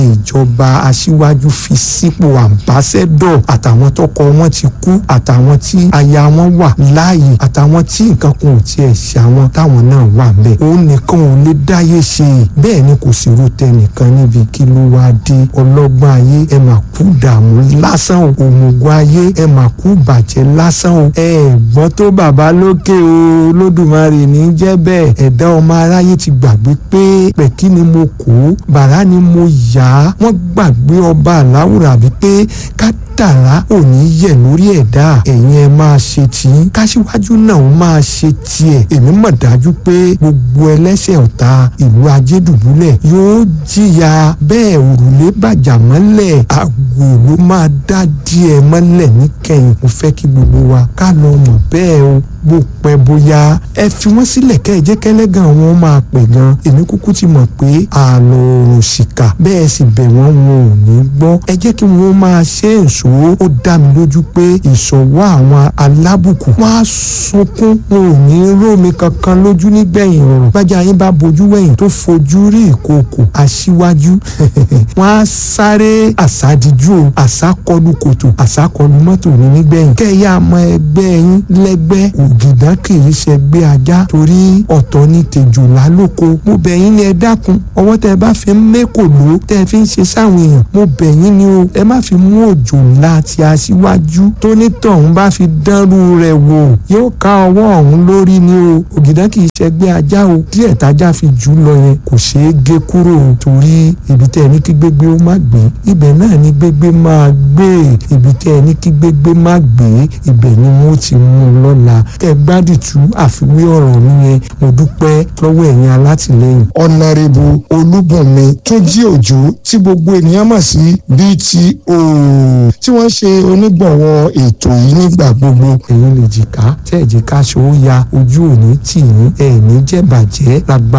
ìjọba aṣíwájú fi sípò àmbásẹ́dọ̀ àtàwọn tọkọ wọn ti kú àtàwọn tí aya wọn wà láàyè àtàwọn tí nǹkan kan ò tiẹ̀ ṣe àwọn táwọn náà wà bẹ́ẹ̀ òun nìkan ò lè dáyé ṣe bẹ́ẹ̀ ni kò sí ro tẹnìkan níbi kí ló wá dé ọlọ́gbọ́n ayé ẹ mà kú dààmú lásán o òmùgọ̀ ayé ẹ mà kú bàjẹ́ lásán o ẹ gbọ́n tó bàbá lókè o lódùmarè ní jẹ́ bẹ́ẹ̀ ẹ̀dá ọmọ aráyé ti gbàgbé pé pẹ̀kí ni mo kó bàrá ni mo yá wọ́n gbàgbé ọba àláwùrà bíi pé ká dàrá ò ní yẹ̀ lórí ẹ̀dá ẹ̀yin ẹ máa ṣe tí káṣíwájú náà ó máa ṣe tiẹ̀ èmi mọ̀ dájú pé gbogbo ẹlẹ́ṣẹ̀ ọ̀tá ìlú ajédùbúlẹ̀ yóò jìyà bẹ́ẹ̀ òrùlé bàjá mọ́lẹ̀ àgò ló máa dá díẹ̀ mọ́lẹ̀ níkẹyìn mo fẹ́ kí gbogbo wa ká lọ mọ̀ bẹ́ẹ̀ o bó pẹ́ bóyá ẹ fi wọ́n sílẹ̀ kẹ́ ẹ jẹ́ kẹ́lẹ́gàn wọn máa pè gan èmi kúkú ti mọ̀ pé àlọ́ òrùn ṣìkà bẹ́ẹ̀ sì bẹ̀ wọ́n wọn ò ní gbọ́ ẹ jẹ́ kí wọ́n máa ṣe èso ó dá mi lójú pé ìṣọ̀wọ́ àwọn alábùkù wọ́n á sunkún wọn ò ní rómi kankan lójú nígbẹ̀yìn ọ̀rọ̀ gbájà yín bá bojú wẹ̀yìn tó fojú rí ìkòkò aṣíwájú wọ́n á sáré àsádìjú o àsákọlù kòtò àsákọlù mọ́tò ní nígbẹ̀yìn kẹ́yà mọ ẹgbẹ́ yín lẹ́gbẹ́ ògìdá kì í ṣẹgbẹ́ ajá torí ọ̀tọ̀ ní tèjòlá lóko mo bẹ̀ yín ni ẹ dákun ọwọ́ tẹ bá fi ń mẹ́kò ló tẹ fi ń ṣe sáwọn èèyàn mo bẹ̀ yín ni o ẹ má fi mú òjòlá ti aṣíwájú tó nítọ̀hún bá fi dánrú rẹ̀ wò yóò ká ọwọ́ ọ̀hún lórí ni o ògìdá kì í ṣẹgbẹ́ ajá o díẹ̀ tájá fi jù lọ yẹn kò ṣeé gé kúrò o torí ibi tẹ́ ẹ ní kí gbégbé ó má gbé ibẹ̀ náà ní gbégbé máa gbé ibi tẹ́ ẹ ní kí gbégbé má gbé ibẹ̀ ni wọ́n ti mú un lọ́la tẹ́ ẹ gbádìtú àfiwé ọ̀rọ̀ mi yẹn mo dúpẹ́ lọ́wọ́ ẹ̀yin alátìlẹ́yìn. ọ̀nàrẹ́bù olúbùnmi túnjí òjò tí gbogbo ènìyàn mọ̀ sí bto tí wọ́n ṣe onígbọ̀wọ́ ètò yìí nígbà gbogbo. ẹ̀yin lè jìká tẹ́ ẹ̀ jìká ṣòwò ya ojú òní tì yín ẹ̀ ní jẹ́bàjẹ́ lágbá